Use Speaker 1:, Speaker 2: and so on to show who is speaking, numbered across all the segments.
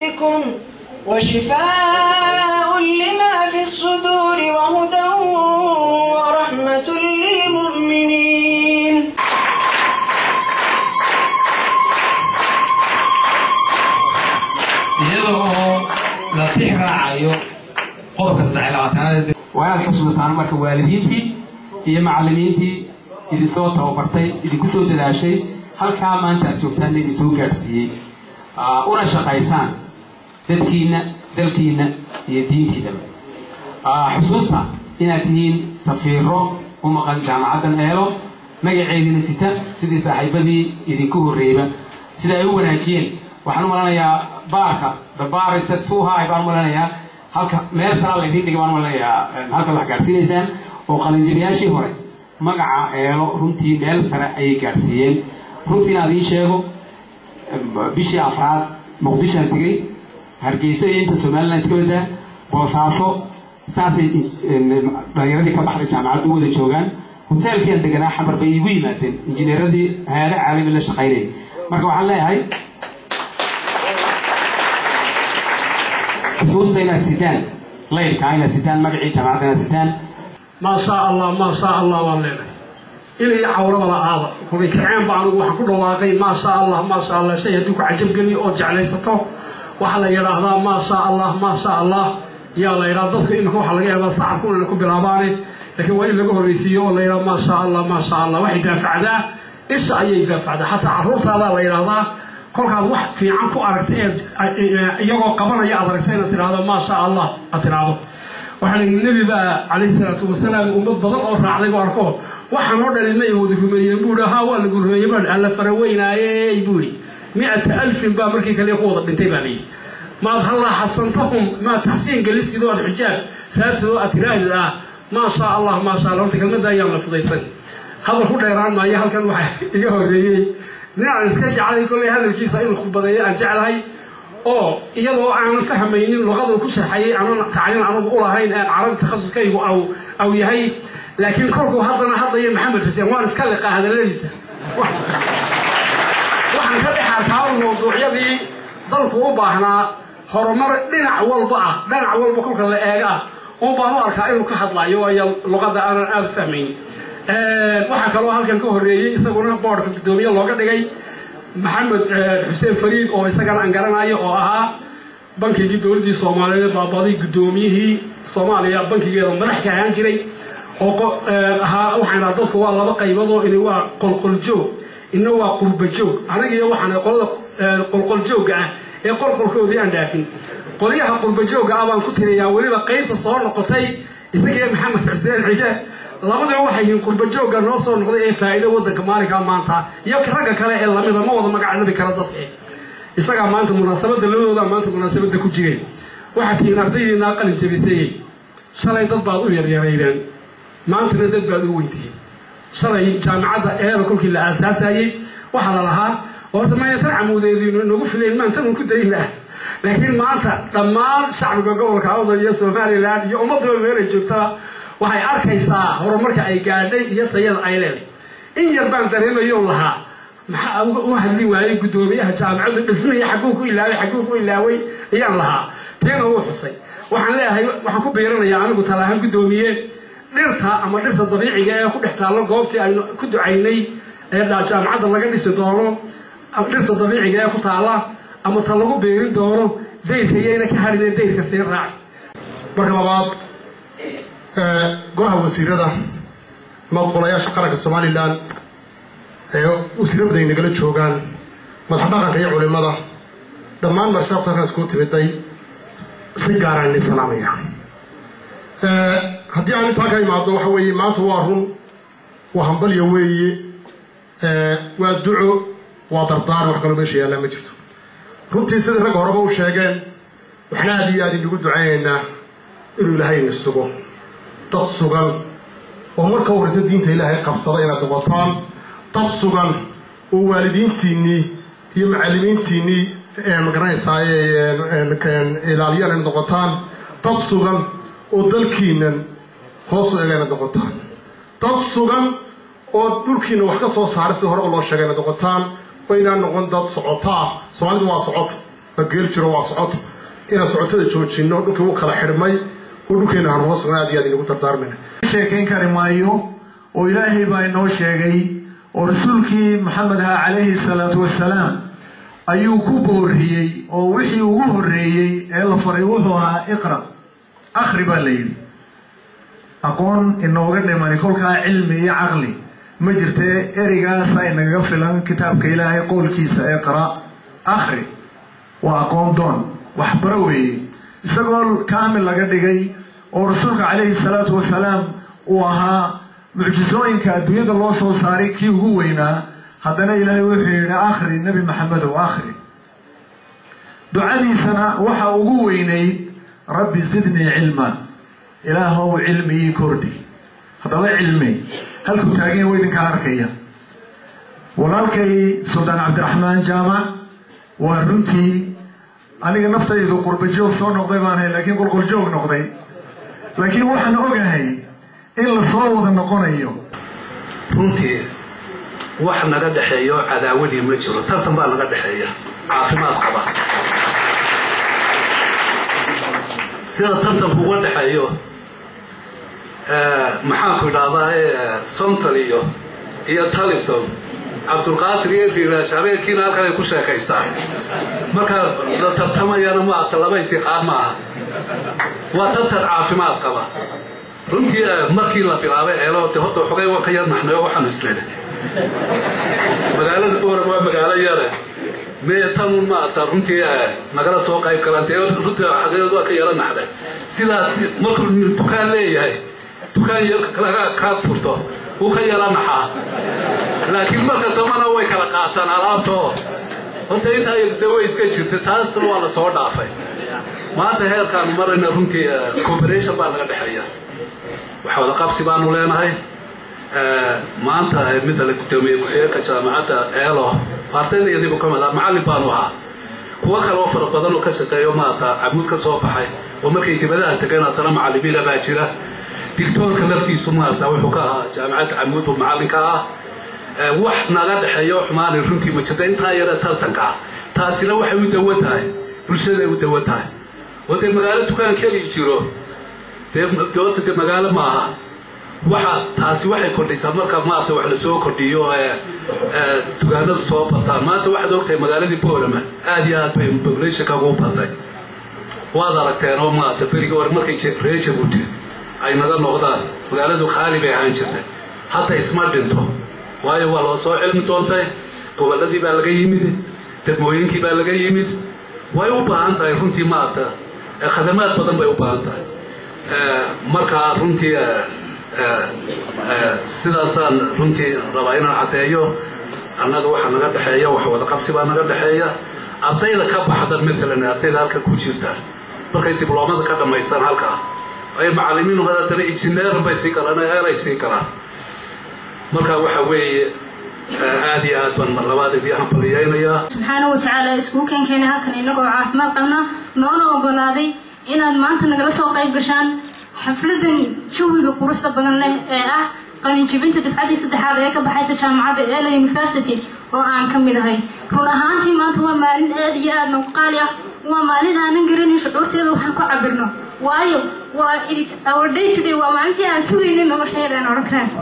Speaker 1: وشفاء لما في الصدور وهدى ورحمة للمؤمنين
Speaker 2: iyadoo la tix raacayo qodobka saddex iyo labaatanaad
Speaker 3: waa inaad xusuusataan marka waalidiintii iyo macallimiintii idinsoo tababartay idinku soo dadaashay halkaa maanta aad joogtaanna idin soo gaadhsiiyey una shaqaysaan dadkiinna dalkiinna iyo diintiidaba xusuusta inaad tihiin safiiro u maqan jaamacaddan eelo magaceediina sita sidii saaxiibadii idinku horreeyba sida ay u wanaajiyeen waxaan u malanayaa baarka dabaarisa tuuhaay baan u malanayaa halka meel saraa laydin dhiga baan u malanayaa halka wax gaadhsiinaysaan oo qalinjabiyaashii hore magaca eelo runtii meel sare ayay gaadhsiiyeen runtii inaad ii sheego bishii afraad muqdishoan tegey hargeysa iyo inta somalilan iska wadaa boosaaso saasay dhalinyaradii ka baxday jaamacadda u wada joogaan hoteelkiian deganaa xamar bay iigu yimaadeen injineeradii hay-ado caalami la shaqaynayay marka waxaan leeyahay xusuusta inaad sitaan laydkaa inaad sitaan magacii jaamacadda inaad sitaan
Speaker 4: maa shaa allah maa shaa allah waan leenahay ilay cawraba la-aada kubi kaceen ba anigu waxaan ku dhawaaqay maa shaa allah maa shaa allah shay haddii ku cajabgeliyo oo jeclaysato waxaa la yidhaahdaa maa shaa allah maa shaa allah yaa la yidhaha dadku iminka waxaa laga yaabaa sacabku inayna ku bilaabaane laakiin waa in laga horreysiiyo oo la yidhaha maa shaa allah maa shaa allah waxay daafacdaa isha ayay daafacdaa xataa carruurtaadaa la yidhaahdaa kolkaad wax fiican ku aragtay eed iyagoo qabanaya aad aragtay inaad tidhaahdo maa shaa allah aad tidhaahdo waxaa la nebi baa calayhi salaatu wasalaam ummad badan oo raacday buu arko waxaan oo dhalin ma wada rumeeyeen buu ihi haa waa lagu rumeeyey baa alla faraweynaaye buu ihi mi-ata alfin baa markii kale ku wada dhintay baa layidhi maad hallaa xasantahum maad taxsiin gelisidoo aad xijaab saabtidoo aad tiraahdi ah maa shaa allah maa sha allah horta kelmadda ayaan la fudaysan hadal ku dheeraan maayo halkan waxaa iga horreeyey nin aan iska jeclay kollay hadalkiisa inuu khudbadeeyo aan jeclahay oo iyadoo aanan fahmaynin luqaduu ku sharxayay aanan tacliin anagu u lahayn aan carabi takhasuskaygu aw aw yahay laakiin kolkuu haddana hadlaya maxamed xuseen waan iska liqaa hadalladiisa waxaan ka dhex arkaa mawduucyadii dalku u baahnaa horumar dhinac walba ah dhinac walba kolka la eega ah un baan u arkaa inuu ka hadlayo waayo luqadda aanan aada u fahmaynin waxaa kaloo halkan ka horreeyey isaguna boodhka guddoomiye looga dhigay maxamed xuseen fariid oo isagana aan garanayo oo ahaa bankigii dowladdii soomaaliyeed baabaday guddoomiyihii soomaaliya bankigeeda madax ka ahaan jiray oo ahaa waxaan dhaha dadku waa laba qaybadoo ini waa qolqoljoog ina waa qurbajoog anagiyo waxaan qolada qolqoljoogga ah ee qolqolkoodii aan dhaafin qolyaha qurbajoogga ah baan ku tiriyaa weliba qaybta soo noqotay isagiyo maxamed xuseen xije labadaba waxay yihiin qurbajoogga noo soo noqday ee faa'iido waddanka maalinkaa maanta iyo ragga kale ee lamida ma wada magacnabi kara dadka isagaa maanta munaasabadda labadooda maanta munaasabadda ku jiray waxaad tihiin ardaydiinaa qalin jabisayey shalay dad baad u yaryaraydeen maantana dad baad u weyntihiin shalay jaamacadda eeda kolkii la aasaasayey waxaa la lahaa horta maynasan camuudeediinu inagu filayn maantanun ku dayna ah laakiin maanta dhammaan shacbiga gobolka awdal iyo somalilan iyo ummadaba meelay joogtaa waxay arkaysaa horumarka ay gaadhay iyo tayada ay leedahay in yar baan dareemayoon lahaa maxaa u hadli waayey guddoomiyaha jaamacaddu dhismaya xagguu ku ilaaway xagguu ku ilaaway ayaan lahaa teena wuu xusay waxaan leeyahay waxaan ku biiranayaa anigu talaahaan guddoomiye dhirta ama dhirta dabiiciga ee ku dhex taallo goobtii aynu ku ducaynay ee jaamacadda laga dhisi doono dhirta dabiiciga ee ku taalla ama ta lagu beerin doono dayrka iyayna ka hadhinee dayrka sii raaci
Speaker 5: marka labaad golaha wasiirada ama golayaasha qaranka somalilan ee wasiiro badan nagala joogaan madax dhaqanka iyo culimada dhammaan marshaafta halkan iskugu timiday si gaaraan idin salaamaya haddii aan intaa ka imaado waxa weeye maanta waa run waa hambalya weeye waa duco waa dardaan wax kaloo meesha yaallaa ma jirto runtii sidai ragga horeba u sheegeen waxna aad iyo aad inagu ducaynaynaa inuu ilaahay ini sugo dad sugan oo marka horraysa diinta ilaahay qabsada inaad noqotaan dad sugan oo waalidiintiinnii iyo macallimiintiinnii magaranaysaay ilaaliyaan inaad noqotaan dad sugan oo dalkiinan hoos u ega inaad noqotaan dad sugan oo dhulkiina wax ka soo saaray sida hore oo loo sheegay inaad noqotaan oo inaan noqon dad socotaa soomaalidu waa socoto bageel jiro waa socoto inaan socotada joojinno dhulkii u kala xidhmay oo dhulkeena aan hoos aad iyo aad inagu dardaarmayna
Speaker 6: sheekayn kari maayo oo ilaahay baa inoo sheegay oo rasuulkii maxamed aha calayhi salaatu wasalaam ayuu ku booriyey oo wixii ugu horreeyey ee la faray wuxuu ahaa iqra akhri baa la yidhi aqoon inooga dhimani kolkaa cilmi iyo caqli ma jirtee ereygaasa inagaga filan kitaabka ilaahay qowlkiisa iqra akhri waa aqoon doon waxbaro weeye isagoo kaamil laga dhigay oo rasuulka calayhi salaatu wasalaam uu ahaa mucjisooyinka adduunyada loo soo saaray kii ugu weynaa haddana ilaahay wuxuu yidhi akhri nebi maxamedow akhri ducadiisana waxa ugu weynayd rabbi zidnii cilma ilaahow cilmi ii kordhi haddaba cilmi halkuu taageen wa idinkaa arkaya walaalkay suldaan cabdiraxmaan jaamac waa runtii aniga naftaydu qurbajoog soo noqday baan ahay laakiin qolqoljoog noqday laakiin waxaan ogahay in la soo wada noqonayo
Speaker 7: runtii wax naga dhexeeyo cadaawadii ma jiro tartan baa naga dhexeeya caafimaad qaba sida tartanku uga dhexeeyo maxaanku idhahdaa somtal iyo iyo talison cabdulqaadir iyo dhiiraash habeenkiina halkan ay ku sheekaystaan marka la tartamayana maata laba isiqaan ma aha waa tartan caafimaad qaba runtii markii la bilaabay eelo de horta xogay waan ka yar naxnayo waxaanu islena magaalada boorab waa magaalo yare mee tanun maata runtii nagala soo qayb galaan dee runtii xageed waa ka yara naxday sidaas markuu dukaan leeyahay dukaan yar laga kaa furto wuu ka yara naxaa laakiin marka dambana way kala qaataan alaabtoo horta intaa de way iska jirta taasna waa la soo dhaafay maanta heerkaanu marayna runtii cooperation baa naga dhexeeya wax wada qabsi baanu leenahay maanta midale gudoomiye ku-xigeenka jaamacadda eelo ardayda iyadigu ka mid ah macallin baanu ahaa kuwo kale oo fara badan oo ka shaqeeyo maata camuud ka soo baxay oo markay dibadaha tegeen haddana macallimiina baa jira dictoorka laftiisu maarata wuxuu ka ahaa jaamacadda camuud buu macallinka ah wax naga dhexeeyo xumaanay runtii ma jirta intaa yare tartanka ah taasina waxay u dawan tahay bulshaday u dawan tahay oo dee magaalo dukaan keli jiro dee doorta de magaalo ma aha waxa taasi waxay kordhisaa marka maarata wax lasoo kordhiyo dukaanadu soo bataan maanta waxaad ogtahay magaaladii boorama aad iyo aad bay populationka ugu batay waad aragteen oo maarata berigii hore markay reer jabuuti ay naga noqdaan magaaladu khaali bay ahaan jirtay hadda isma dhinto waayo waa loo soo cilmi doontay gobolladii baa laga yimid degmooyinkii baa laga yimid way u baahan tahay runtii maarata khadamaad badan bay u baahan tahay markaa runtii sidaasaan runtii rabaa inaan caddeeyo annaga waxa naga dhexeeya wax wada qabsi baa naga dhexeeya ardayda ka baxdan matalan ardayda halka ku jirta markay dibloomada ka dhammaystaan halkaa ay macallimiin haddana injineer bay sii galaan eelay sii galaan marka waxa weeye aad iyo aad baan mar labaad idii hambaliyaynayaa
Speaker 8: subxaana wa tacaala iskugu keenkeena halkan inagoo caafimaad qabna noona ogolaaday inaad maanta nagala soo qayb gashaan xafladan jawiga quruxda badan leh ee ah qalinjibinta dufcaddii saddexaad ee ka baxaysa jaamacadda eela university oo aan ka mid ahay run ahaantii maanta waa maalin aad iyo aad nagu qaali ah waa maalin aanan garanin shucuurteeda waxaan ku cabirno waayo waa itis our day to day waa maalintii aan sugaynin nolosheeda aan odhan karaan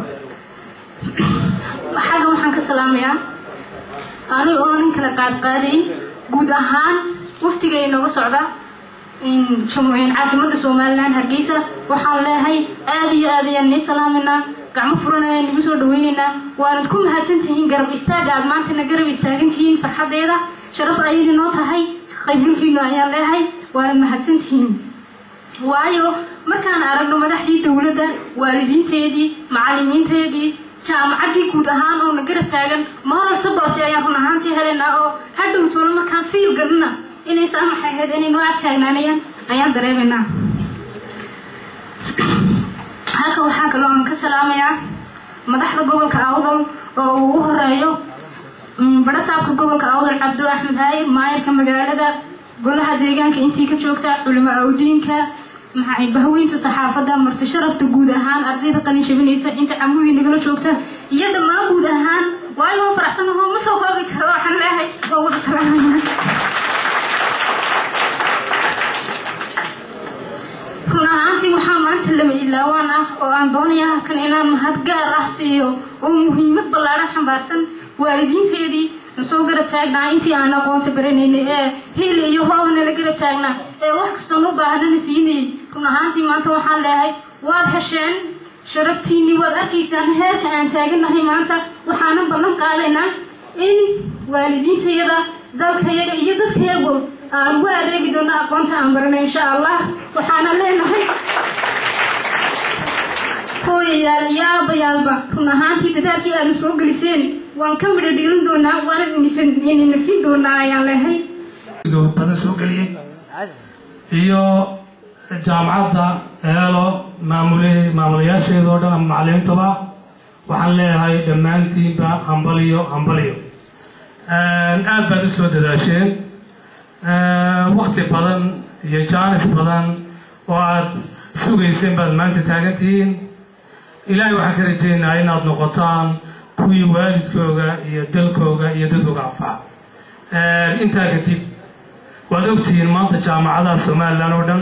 Speaker 8: xagga waxaan ka salaamayaa anig oo nin kala qaadqaadayn guud ahaan waftiga inooga socda caasimadda somalilan hargeysa waxaan leehay aad iyo aad ayaan nii salaaminaa gacmo furan ayaan nagu soo dhaweynaynaa waanad ku mahadsan tihiin garab istaaga aad maantana garab istaagan tihiin farxadeeda sharaf ayay inoo tahay qaybgalkiinu ayaan leehay waanad mahadsan tihiin waayo markaan aragno madaxdii dowladda waalidiinteedii macallimiinteedii jaamacaddii guud ahaan oo na garab taagan moral support ayaan run ahaantii helaynaa oo hadhow toolo markaan fiil galina inay saamax ahayd inay noo ag taagnaanayaan ayaan dareemaynaa halka waxaa kaloo aan ka salaamayaa madaxda gobolka awdal oo uu u horeeyo barasaabka gobolka awdal cabdo axmed haayir maayarka magaalada golaha deegaanka intii ka joogta culimo awdiinka maxay bahweynta saxaafadda marti sharafta guud ahaan ardayda qalin jabinaysa inta camudii nagala joogta iyo dhammaan guud ahaan waayo waa faraxsan ahoo ma soo koobi karo waxaan leehay waa wada salaamaya lama ilaawaan ah oo aan doonaya halkan inaan mahad gaar ah siiyo oo muhiimad ballaadhan xambaarsan waalidiinteedii aan soo garab taagnaa intii aan aqoonta baranaynay ee hiil iyo hooba nala garab taagnaa ee wax kastoon u baahanana siinayay run ahaantii maanta waxaan leehay waad hesheen sharaftiinnii waad arkaysaan heerka aan taagannahay maanta waxaanan ballan qaadaynaa in waalidiintayada dalkayaga iyo dadkayagu aan ugu adeegi doono aqoonta aan baranay insha allah waxaana leenahay hooyayaal iyo aabayaalba run ahaantii dadaalkii aanu soo geliseen waan ka midho dhiilan doonaa waana inina siin doonaa ayaan leehay
Speaker 9: badan soo geliyey iyo jaamacadda eelo maamul maamulayaasheeda oo dhan ama macalimiintaba waxaan leeyahay dhammaantiinba hambaliyo hambaliyo aad baad u soo dadaasheen wakti badan iyo jaanis badan oo aad sugayseen baad maanta taagan tihiin ilaahay waxaan ka rajaynayaa inaad noqotaan kuwii waalidkooga iyo dalkooga iyo dadkooga anfaca intaa kadib waad ogtihiin maanta jaamacadaha somalilan oo dhan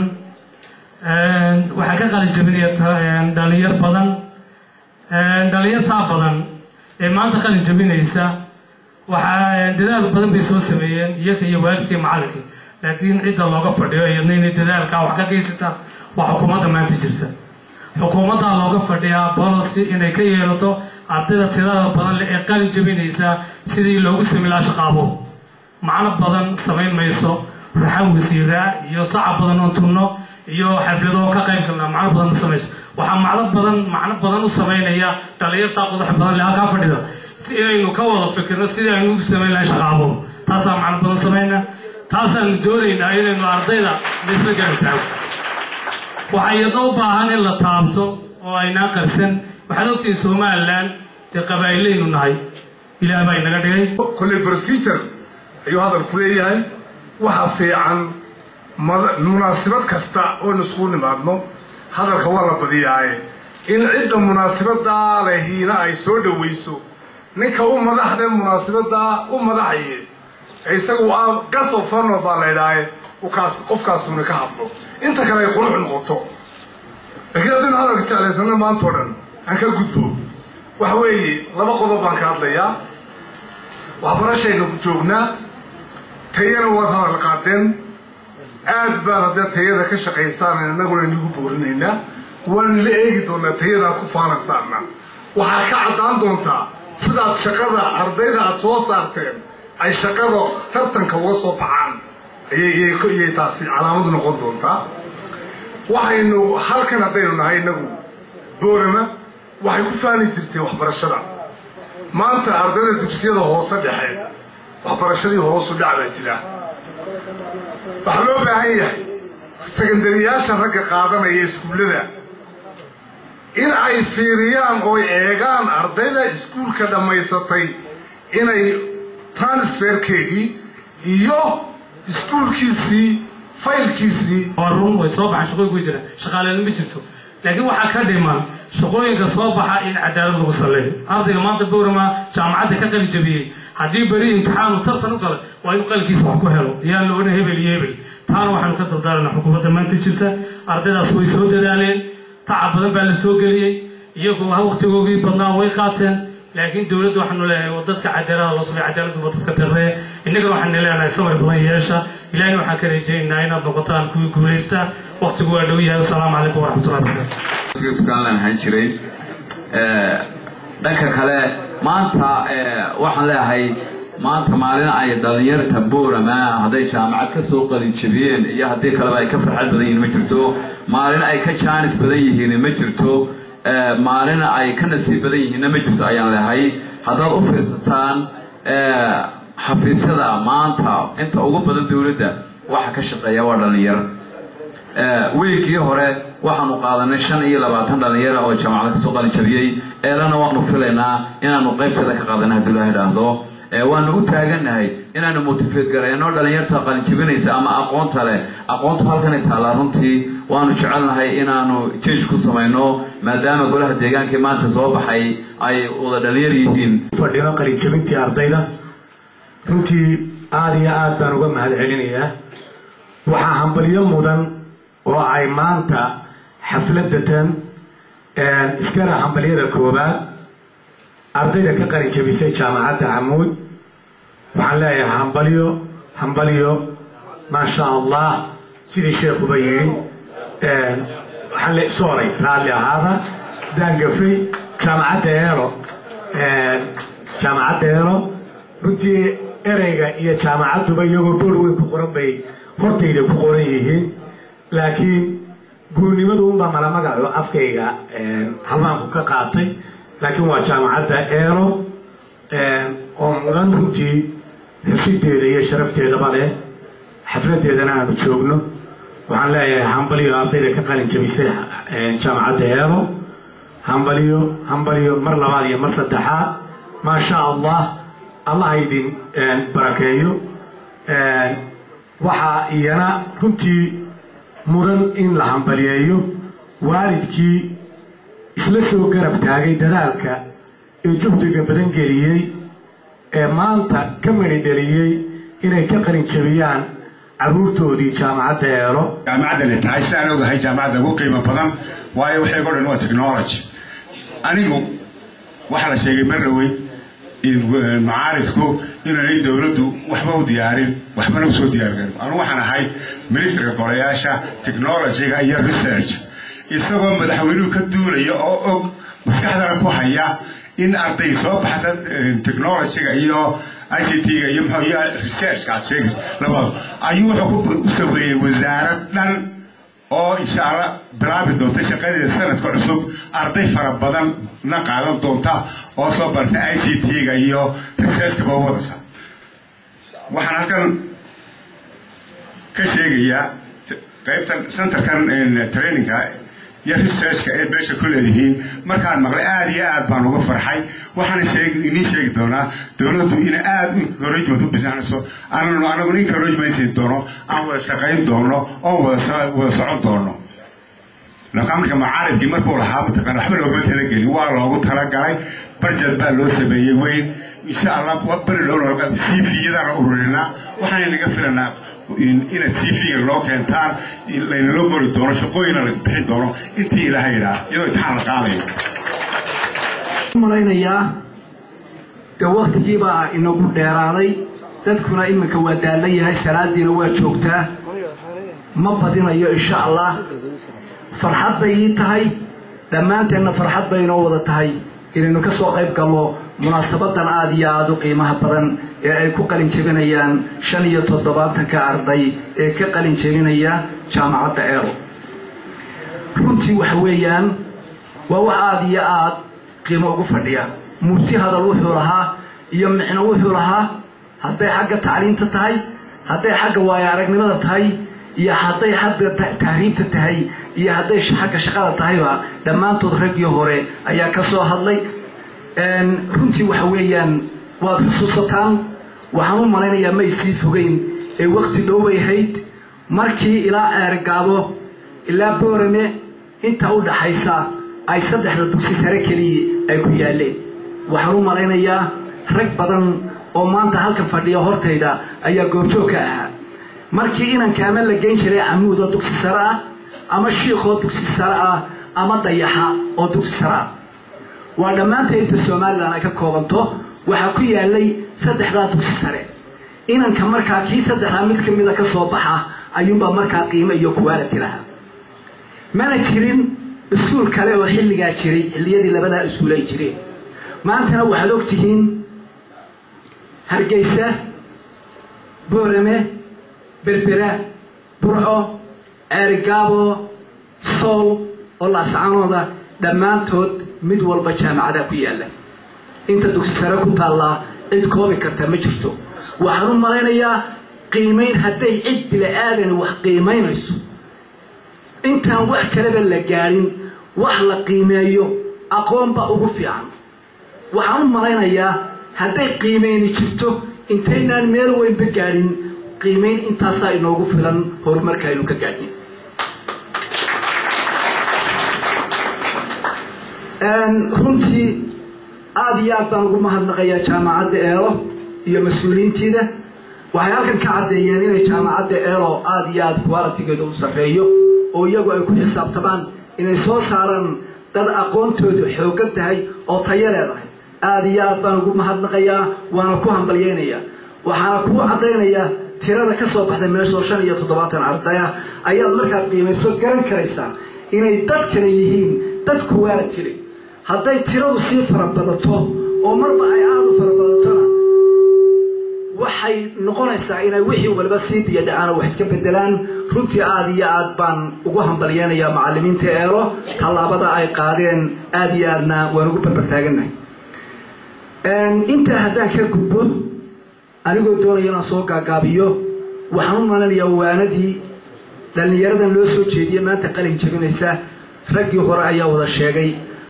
Speaker 9: waxaa ka qalin jabinaya dhalinyar badan dhalinyartaa badan ee maanta qalin jabinaysa waxaa dadaal badan bay soo sameeyeen iyaga iyo waalidkii macallinkii laakiin cidda looga fadhiyo iyadna inay dadaalkaa wax ka geysata waa xukuumadda maanta jirta xukuumaddaa looga fadhiyaa bolocy inay ka yeelato ardayda tirada badan leh ee qalin jabinaysa sidii loogu sami lahaa shaqaabo macno badan samayn mayso raxan wasiiraa iyo saca badan oo tunno iyo xaflado ka qayb galnaa macno badan ma samayso waxaa macno badan macno badan u samaynaya dhalinyartaa qodax badan leh halkaa fadhida si inaynu ka wada fikirno sidii aynu ugu samayn lahay shaqaabo taasaa macno badan samayna taasaanu doonaynaa inaynu ardayda laisla garab taago waxaa iyadna u baahan in la taabto oo aynaa qarsan waxaad ogtihiin somalilan dee qabaa'ilaynu nahay ilaah baa inaga dhigay
Speaker 10: kolley procedure ayuu hadalku leeyahay waxa fiican munaasibad kasta oonu iskugu nimaadno hadalka waa la badiyaaye in cidda munaasabadaa lehiina ay soo dhowayso ninka u madaxda munaasabadaa u madaxaye isagu a gasofano baa la idhaaye kaas qofkaasuna ka hadlo inta kale ay qurux noqoto laakiin haddaynu hadalka jeclaysana maanta o dhan aan ka gudbo waxa weeye laba qodob baan ka hadlayaa waxbarashaynu joognaa tayana waad hadal qaadeen aad baan haddee tayada ka shaqaysaan innaguna inigu boorinaynaa waanu la eegi doonaa tayada aad ku faanaysaana waxaa ka caddaan doontaa sidaad shaqada ardayda aad soo saarteen ay shaqada tartanka uga soo baxaan ayay taasi calaamadu noqon doontaa waxaynu halkan haddaynu nahay innagu boorama waxay ku faani jirtay waxbarashada maanta ardayda dugsiyada hoose dhexe waxbarashadii hoosu dhac baa jira waxaa loo baahan yahay sekandariyaasha ragga qaadanaya iskuullada in ay fiiriyaan ooy eegaan ardayda iskuulka dhammaysatay inay transferkeegii iyo iskuulkiisii faylkiisii
Speaker 9: waa run way soo baxaan shaqooyin ku jira shaqaaleyna ma jirto laakiin waxaa ka dhiman shaqooyinka soo baxa in cadaalad lagu salleeyo ardayga maanta bowrama jaamacadda ka qali jabiyey haddii beri imtixaanu tartan u galay waa inuu qalkiisa wax ku helo yaan la odhan hebel iyo hebel taana waxaanu ka dardaaranaa xukuumadda maanta jirta ardaydaas way soo dadaaleen tacab badan baa la soo geliyey iyagu waqtigoogii badnaa way qaateen laakiin dowladda waxaanu leeyahay waa dadka cadaalada loo sameeyo cadaaladdu waa dadka darree innagana waxaanu leenahay samay badan yeesha ilaahina waxaan ka rajaynaynaa inaad noqotaan kuwii guulaysta waqtigu waa dhow yahay wasalaamu calaykum waraxmatullahi wabarakatu
Speaker 11: tukaan ahaan jiray dhanka kale maanta waxaan leeyahay maanta maalin ay dhalinyarta boorama hadday jaamacad ka soo qalin jabiyeen iyo haddii kaleba ay ka farxad badan yihiin ma jirto maalin ay ka jaanis badan yihiin ma jirto maalin ay ka nasiib badan yihiinna ma jirto ayaan leehay haddaad u fiirsataan xafiisyada maanta inta ugu badan dowladda waxa ka shaqeeya waa dhalinyar weygii hore waxaanu qaadanay shan iyo labaatan dhalinyara oo jaamacada kasoo qalin jabiyey eelana waanu filaynaa inaanu qaybteeda ka qaadanay hadduu ilaah idhaahdo waanu u taagannahay inaanu motifeed garayno dhalinyarta qalinjabinaysa ama aqoonta leh aqoontu halkanay taallaa runtii waanu jecelnahay inaanu jeej ku samayno maadaama golaha deegaankii maanta soo baxay ay wada dhalinyar yihiin
Speaker 12: fadhino qalinjabintii ardayda runtii aada iyo aad baan uga mahad celinayaa waxaa hambalyo mudan oo ay maanta xafladatan iskana hambalyada koobaad ardayda ka qalin jabisay jaamacadda camuud waxaan leeyahay hambalyo hambalyo maasha allah sidii sheekuba yidhi waxaan le sooray raalli ahaada daangafay jaamacadda eelo jaamacadda eelo runtii ereyga iyo jaamacadduba iyagoo boor weyn ku qoran bay hortayda ku qoran yihiin laakiin guurnimadu unbaa mala magaco afkayga halmaanku ka qaatay laakiin waa jaamacadda eelo oo mudan runtii xusideeda iyo sharafteedaba leh xafladeedana aanu joogno waxaan leeyahay hambalyo ardayda ka qalin jabisay jaamacadda eelo hambalyo hambalyo mar labaad iyo mar saddexaad maasha allah allah idin barakeeyo waxaa iyana runtii mudan in la hambaliyeeyo waalidkii isla soo garab taagay dadaalka ee juhdiga badan geliyey ee maanta ka mani dheliyey inay ka qalin jabiyaan carruurtoodii jaamacadda eelo
Speaker 13: jaamacaddani tahay sidaan ogahay jaamacadda ugu qiimo badan waayo waxay o dhan waa technology anigu waxaa la sheegay mar dhowey macaaridku inaanay dowladdu waxba u diyaarin waxbana usoo diyaargarin anu waxaan ahay ministarka golayaasha technologyga iyo research isagoo madaxweynuhu ka duulaya oo og maskaxdana ku haya in arday soo baxsa technologyga iyo i c t-ga iyo mxuu iyo researchka aad sheegayso labada ayuu wuxuu u sameeyey wasaarad dhan oo insha allah bilaabi doonta shaqadeeda sanadka cusub arday fara badan na qaadan doonta oo soo bartay i c t-ga iyo researchkaba wadasa waxaan halkan ka sheegayaa qaybtan centerkan trainingka iyo researchka eed meesha ku leedihiin markaan maqlay aada iyo aad baan uga farxay waxaana sheeg idiin sheegi doonaa dowladdu ina aada encouragement u bisanayso ananu anaguna encouragement siin doono aan wada shaqayn doono oon wada wada socon doono laakiin marka macaaridkii markuu lahaa mataqaan waxba loogama talagelin waa loogu talagalay barjad baa loo sameeyey weyn insha allah beri dhow c v-yadaan ururinaa waxaan inaga filanaa inaad c v-ga loo keentaan laynala qori doono shaqooyina la bixin doono intii ilaaha yidhaah iyadoo imtixaan la qaadayo
Speaker 4: malaynayaa dee waktigiibaa inagu dheeraaday dadkuna iminka waa daallan yahay salaadiina waa joogtaa ma badinayo insha allah farxad bay ii tahay dhammaanteenna farxad bay inoo wada tahay inaynu ka soo qayb galno munaasabadan aada iyo aada u qiimaha badan ee ay ku qalin jebinayaan shan iyo toddobaatanka arday ee ka qalin jebinaya jaamacadda eelo runtii waxa weeyaan waa wax aada iyo aada qiimo ugu fadhiya murti hadal wuxuu lahaa iyo micno wuxuu lahaa hadday xagga tacliinta tahay hadday xagga waayo aragnimada tahay iyo hadday xagga tahriibta tahay iyo hadday xagga shaqada tahayba dhammaantood raggii hore ayaa ka soo hadlay runtii waxa weeyaan waad xusuusataan waxaan u malaynayaa may sii fogeyn ee wakti dhowbay ahayd markii ilaa eergaabo ilaa boorame inta u dhaxaysa ay saddexda dugsi sare keliya ay ku yaaleen waxaan u malaynayaa rag badan oo maanta halkan fadhiya hortayda ayaa goobjoog ka ahaa markii inanka ama la geyn jiray camuud oo dugsi sare ah ama shiikhoo dugsi sare ah ama dayaxa oo dugsi sare ah waa dhammaanta inta somalilan ay ka koobanto waxaa ku yaalay saddexdaa dugsi sare inanka markaa kii saddexdaa mid ka mida ka soo baxa ayuunbaa markaa qiimo iyo quality lahaa mana jirin iskuul kale oo xilligaa jiray xilliyadii labadaa iskuul ay jireen maantana waxaad og tihiin hargeysa boorame berbera burco ceerigaabo sool oo laascaanooda dhammaantood mid walba jaamacadaa ku yaalla inta dugsi sare ku taallaa cid koobi karta ma jirto waxaan u malaynayaa qiimayn hadday cid bila-aadani wax qiimaynayso intaan wax kaleba la gaadhin wax la qiimeeyo aqoonba ugu fiican waxaan u malaynayaa hadday qiimayni jirto intaynaan meel weynba gaadhin qiimayn intaasaa inoogu filan horumarka aynu ka gaadhin runtii aada iyo aad baan ugu mahadnaqayaa jaamacadda eelo iyo mas-uuliyiintiida waxay halkan ka caddeeyeen inay jaamacadda eelo aada iyo aada qualitigeedu u sarreeyo
Speaker 6: oo iyagu ay ku xisaabtamaan inay soo saaraan dad aqoontoodu xooggan tahay oo tayo leedahay aada iyo aad baan ugu mahadnaqayaa waana ku hambalyaynayaa waxaana kuu caddaynaya tirada ka soo baxday meeshoo shan iyo toddobaatan ardaya ayaad markaad qiimayso garan karaysaa inay dadkana yihiin dad kuwaala jiray hadday tiradu sii farabadato oo marba ay aada u farabadatona waxay noqonaysaa inay wixii waliba sii biyadhacaan oo wax iska bedelaan runtii aada iyo aad baan ugu hambalyeynayaa macallimiinta eelo tallaabada ay qaadeen aada iyo aadna waan ugu barbartaagannahay intaa haddaan ka gudbo anigoo doonaya inaan soo gaagaabiyo waxaan u malinayaa waanadii dhallinyaradan loo soo jeediye maanta qalin jabinaysa raggii hore ayaa wada sheegay